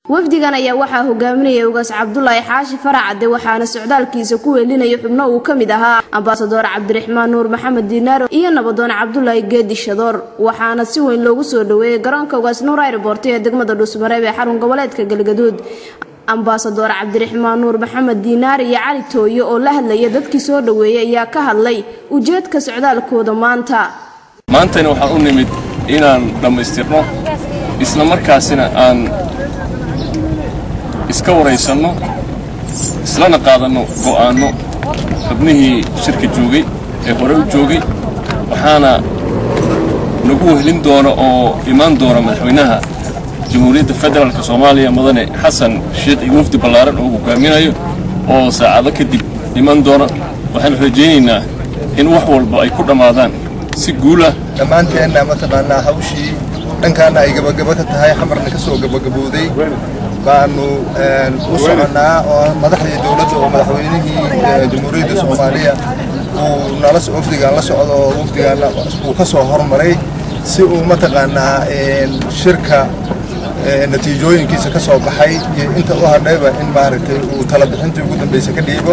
wafdigan ayaa waxaa hogaaminaya ugaas cabdulaahi xaashi faracade waxaana socdaalkiisa ku weelinaya xubno uu ka mid ahaa ambasadoor cabdiraxmaan nuur maxamed diinaaro iyo nabadoon cabdulaahi geedi shadoor waxaana si weyn loogu soo dhaweeyey garoonka ugaas nuur airboort ee degmada dhuusmareeb ee xarun goboleedka galgaduud ambasadoor cabdiraxmaan nuur maxamed diinaar iyo cali tooye oo la hadlaya dadkii soo dhaweeyey ayaa ka hadlay ujeedka socdaalkooda maanta maantayna waxaan u nimid inaan dhammaystirno isla markaasina aan iska waraysanno islana qaadanno go'aanno xubnihii shirka joogay ee hore u joogay waxaana nagu wehlin doona oo imaan doona madaxweynaha jamhuuriyadda federaalk soomaaliya mudane xasan sheekh iyo wafdi ballaaran oo hogaaminayo oo saacado kadib iman doona waxaanu rajaynaynaa in wax walba ay ku dhammaadaan si guulah dhammaanteenna mataqaanaa hawshii dhankaana ay gabagaba ka tahay xamarna ka soo gabagabowday baanu u soconnaa oo madaxdii dowladda oo madaxweynihii jamhuuriyadda soomaaliya uu nala wafdigaan la socdo oo wafdigaanna uu ka soo hormaray si uu mataqaanaa shirka natiijooyinkiisa ka soo baxay iyo inta u hadhayba in maaragtay uu tala bixintii ugu dambaysa ka dhiibo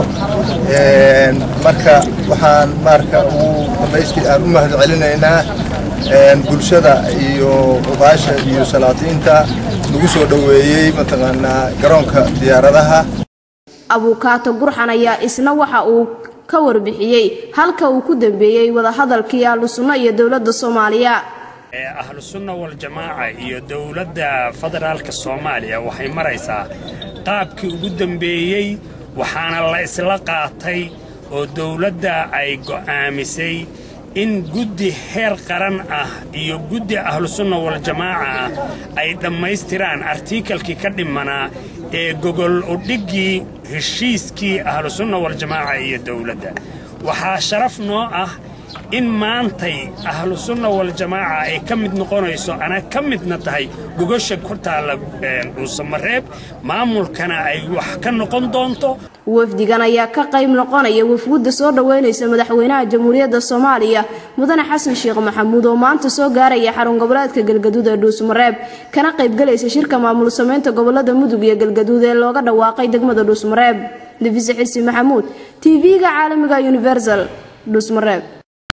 marka waxaan marka ugu dambaystii aan u mahad celinaynaa bulshada iyo ubaasha iyo salaatiinta lagu soo dhoweeyey mataqaanaa garoonka diyaaradaha abuukaato gurxan ayaa isna waxa uu ka warbixiyey halka uu ku dambeeyey wadahadalkii ahlu sunno iyo dowladda soomaaliya ahlu sunna waljamaaca iyo dowladda federaalka soomaaliya waxay maraysaa qaabkii ugu dambeeyey waxaana la isla qaatay oo dowladda ay go'aamisay in guddi heer qaran ah iyo guddi ahlusunna waljamaaca ah ay dhammaystiraan artikalkii ka dhimanaa ee gogol udhiggii heshiiskii ahlusunna waljamaaca iyo dowladda waxaa sharaf noo ah in maantay ahlusunna waljamaaca ay ka mid noqonayso ana ka midna tahay gogosha ku taalla dhuusamareeb maamulkana ay wax ka noqon doonto wafdigan ayaa ka qayb noqonaya wafwudda soo dhoweynaysa madaxweynaha jamhuuriyadda soomaaliya mudane xasan sheekh maxamuud oo maanta soo gaaraya xarun goboleedka galgaduud ee dhuusmareeb kana qaybgalaysa shirka maamul samaynta gobolada mudug iyo galgaduud ee looga dhawaaqay degmada dhuusmareeb nafise xisi maxamuud tv-ga caalamiga universal dhuusmareeb